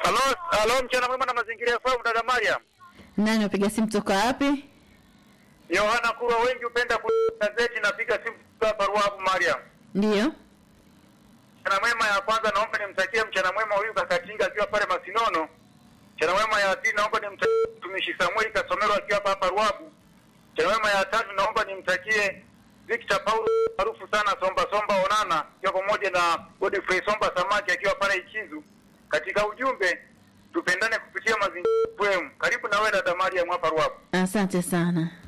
Halo, halo, mchana mwema na mazingira ya fahamu, dada Mariam. Nani wapiga simu toka wapi? Yohana Kurwa, wengi hupenda gazeti, napiga simu kutoka Ruavu, Mariam. Ndiyo. Mchana mwema ya kwanza naomba nimtakie mchana mwema huyu Kakatinga akiwa pale Masinono. Mchana mwema ya pili naomba nimtakie mtumishi Samuel Kasomero akiwa hapa hapa Ruavu. Mchana mwema ya tatu naomba nimtakie Victor Paulo maarufu sana Somba Somba Onana akiwa pamoja na Godfrey Somba Samaki akiwa pale Ikizu. Katika ujumbe tupendane kupitia mazingira FM. Karibu na wewe dada Mariam hapa Ruavu. Asante sana.